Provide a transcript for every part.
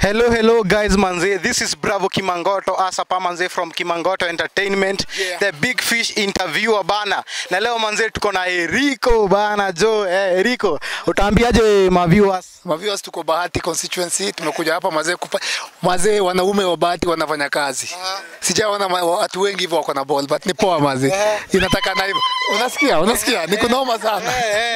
Hello, hello, guys, manze. This is Bravo Kimangoto, Asapa manze from Kimangoto Entertainment, Yeah. the big fish interviewer bana. Na leo manze tuko na Eriko bana, Jo. Eh, Eriko, utaambiaje ma viewers? Maviewers tuko Bahati constituency, tumekuja hapa mazee kupa mazee, wanaume wa Bahati wanafanya kazi. Sijaona ma- watu wengi hivyo wako na ball but ni poa mazee. Inataka na hivyo. Unasikia? Unasikia? Niko noma sana.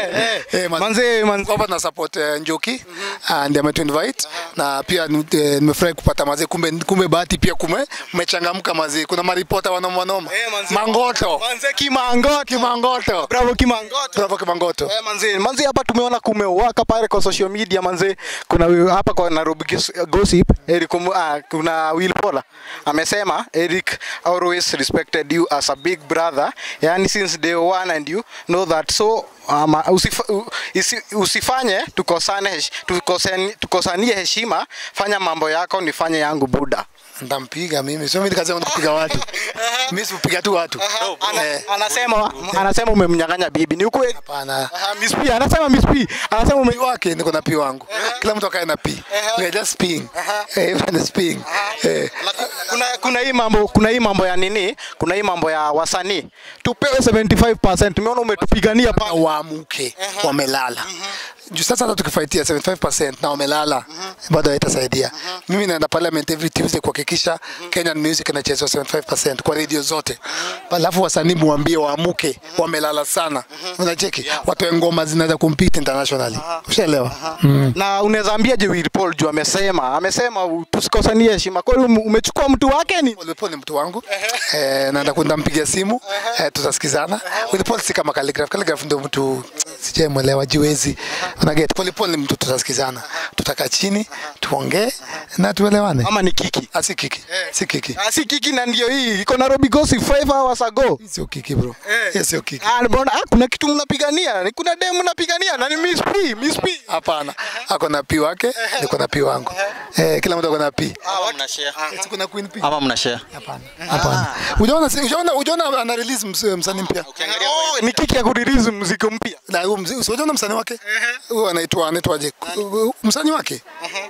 Eh, mazee. Manze, manze. Hapa na support eh, Njoki and ametu invite na pia ni- eh, nimefurahi kupata mazee, kumbe kumbe Bahati pia kume mmechangamka mazee. Kuna maripota wanoma wanoma. Eh, manze. Mangoto. Manze Kimangoto. Kimangoto. Bravo Kimangoto. Bravo Kimangoto. Eh, manze, manze hapa tumeona kumewaka pale kwa social media manze. Kuna wi- hapa kwa Nairobi Gis- Gossip, Eric Omo- ah, kuna Will Pola amesema Eric always respected you as a big brother. Yani since day one and you know that so um, usif, u- isi, usifanye tukosane hesh- tukosani- tukosanie heshima, fanya mambo yako nifanye yangu buda. Ndampiga mimi. Sio mimi nikasema nikupiga watu. Mimi sipiga tu watu. Ana, Eh, anasema anasema umemnyang'anya bibi, ni ukweli? Hapana. Aha, Miss P anasema Miss P anasema ume Pi wake niko na pi wangu. Kila mtu akae na pi. We are just peeing. Eh, we are just peeing. Eh. kuna kuna hii mambo kuna hii mambo ya nini kuna hii mambo ya wasanii tupewe 75% tumeona umetupigania Na pale waamuke wamelala. Juu sasa hata tukifaitia 75% na wamelala bado haitasaidia. Mimi naenda parliament every Tuesday kuhakikisha Kenyan music inachezwa 75% kwa radio zote. Alafu wasanii muambie waamuke, wamelala sana. Unacheki? Watoe ngoma zinaweza compete internationally. Ushaelewa? Mm. na unaweza ambiaje Will Paul juu amesema amesema u- tusikosanie heshima kweli ume- umechukua mtu wake ni Will Paul ni mtu wangu eh, naenda kwenda mpigia simu eh, tutasikizana. Will Paul si kama Calligraph. Calligraph ndio mtu sijaemwelewa jiwezi. Unaget, Will Paul ni mtu tutasikizana, tutakaa chini tuongee na tuelewane. ama ni kiki Ah, si kiki, si kiki, Ah, si kiki na ndio hii iko Nairobi Gossip 5 hours ago Hii sio kiki bro, Hii sio kiki. Ah, mbona ah, kuna kitu mnapigania ni kuna demu mnapigania na ni Miss P Miss P Hapana, ako na pi wake, niko na pi wangu. Eh, kila mtu ako na pi. Ama mna share. Si kuna queen pi? Ama mna share. Hapana, hapana. Ujaona, ujaona, ujaona ana release ms- msanii mpya oh, ni kiki ya kurelease muziki mpya na huyu mzee, si unaona msanii wake huyu anaitwa anaitwaje? Msanii wake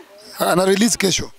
ana release kesho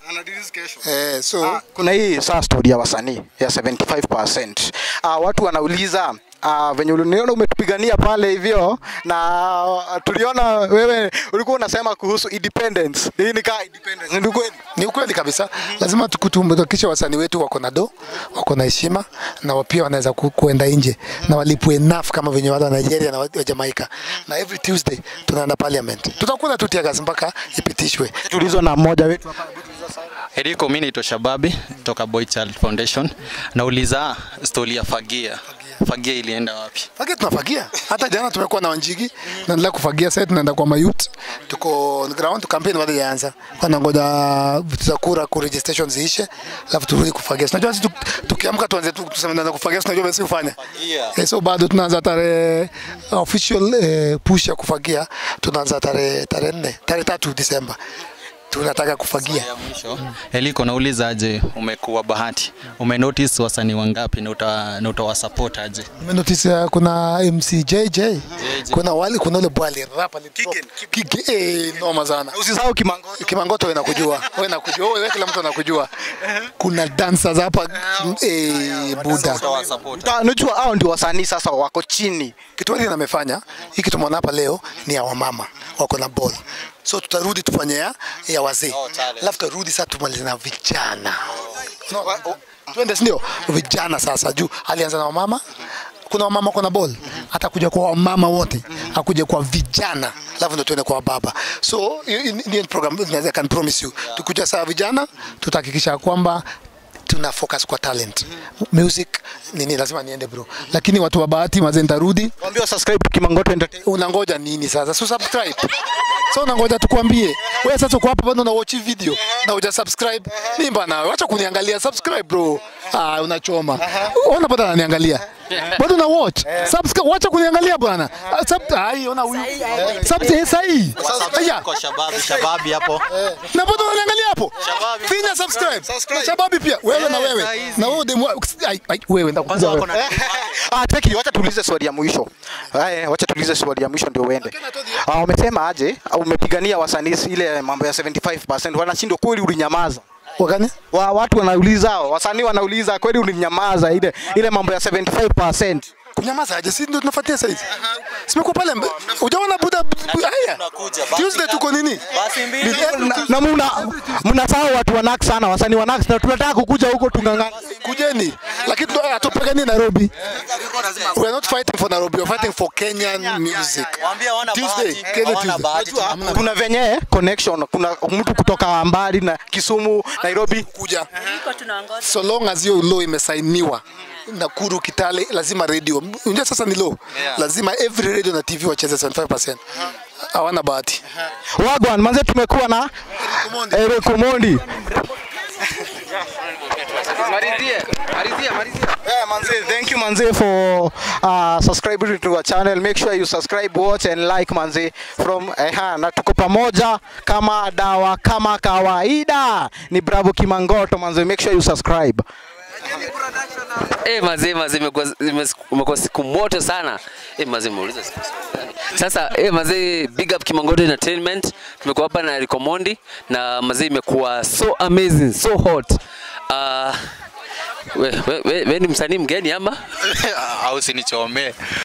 eh, so kuna hii saa story ya wasanii ya 75%. Uh, watu wanauliza Uh, venye uliniona umetupigania pale hivyo na uh, tuliona wewe ulikuwa unasema kuhusu independence. Hii ni kaa independence. Ndio kweli? ni ukweli kabisa, lazima tukutumbukiche wasanii wetu wako na do, wako na heshima na wa- pia wanaweza ku, kuenda nje na walipwe enough kama venye wale wa Nigeria na wa wa Jamaica. Na every Tuesday tunaenda parliament, tutakula tu tear gas mpaka ipitishwe. Tulizwa na mmoja wetu hapa. Eriko, mimi naitwa Shababi toka Boy Child Foundation. Nauliza stori ya fagia. Fagia ilienda wapi? Fagia tunafagia. Hata jana tumekuwa na Wanjigi, tunaendelea kufagia sasa tunaenda kwa mayut. Tuko on ground campaign bado haijaanza. Wanangoja vitu za kura ku registration ziishe, alafu turudi kufagia. Unajua sisi tu- tukiamka tuanze tu tuseme tunaanza kufagia, tunajua basi kufanya. Eh, so bado tunaanza tarehe official eh, push ya kufagia tunaanza tarehe tarehe 4, tarehe tatu Disemba. Tunataka kufagia. Ya mwisho. Eliko, nauliza aje, umekuwa bahati, umenotice wasanii wangapi na uta, na utawasupport aje? Nimenotice uh, kuna MC JJ, kuna wali kuna ule bwali rap alitoka. Kige, eh, noma sana. Usisahau Kimangoto. Kimangoto wewe nakujua. Wewe nakujua. Wewe kila mtu anakujua. Kuna dancers hapa eh, Buda. Utawasupport. Ta- Unajua hao ndio wasanii sasa wako chini. Kitu hili amefanya, hiki tumeona hapa leo ni ya wamama wako na ball. So tutarudi tufanye ya, ya wazee. Oh, talent. Alafu tutarudi sasa tumalize na vijana. No, twende si ndio? Vijana sasa juu alianza na wamama kuna wamama wako na ball atakuja kwa wamama wote akuja kwa vijana alafu ndo tuende kwa baba so hiyo- hiyo ndio program naweza I can promise you tukuja saa vijana tutahakikisha kwamba tuna focus kwa talent music nini lazima niende bro lakini watu wa bahati mazee nitarudi Waambie subscribe Kimangoto Entertainment. unangoja nini sasa so subscribe so unangoja tukwambie wewe sasa uko hapa bado una watch video na uja subscribe mimi bana acha kuniangalia subscribe bro ah unachoma ona bado ananiangalia bado na watch subscribe wacha kuniangalia bwana Ah, sub ai ona huyu sub eh, sahi aya Kwa shababi, shababi hapo. na bado unaniangalia hapo Shababi. finya subscribe na shababi pia wewe na wewe na wewe demu ai ai wewe Kwanza ndakuja wako wewe na Ah, teki, wacha tuulize swali ya mwisho. Haya, wacha tuulize swali ya mwisho ndio uende. Ah, umesema aje? Ah, Umepigania wasanii ile mambo ya 75%. Wanashindwa kweli ulinyamaza. wakani Wa, watu wanauliza, wasanii wanauliza kweli ulinyamaza ile ile mambo ya 75%. kunyamaza aje si ndio tunafuatia sasa hizi simekuwa pale mbe- hujaona buda bu- haya tunakuja, basi Tuesday tuko nini Basi mbili. Na, na muna mnasahau watu wa Nax sana, wasanii wa Nax na tunataka kukuja huko tungangana. kujeni lakini tu- hatupigani Nairobi we are not fighting for Nairobi we are fighting for Kenyan music Waambie hawana Tuesday bahati, Kenya hawana Tuesday bahati. Unajua, kuna venye connection, kuna mtu kutoka mbali na Kisumu, Nairobi. kuja Iko tunaongoza. so long as hiyo law imesainiwa Nakuru, Kitale, lazima radio. Unajua sasa ni law, lazima every radio na TV wacheze 75%. Hawana bahati. Wagwan, manze tumekuwa na Eric Omondi. Yeah, manze, thank you manze for uh, subscribing to our channel. Make sure you subscribe, watch and like manze from eh, na tuko pamoja kama dawa kama kawaida. Ni Bravo Kimangoto manze, make sure you subscribe. Eh, mazee mazee imekuwa imes- imekuwa siku moto sana. Eh, mazee umeuliza siku siku gani? Sasa eh, mazee big up Kimangoto Entertainment. Tumekuwa hapa na Rico Mondi na mazee imekuwa so amazing, so hot. Uh, we, we, we, we ni msanii mgeni ama? Au sinichomee.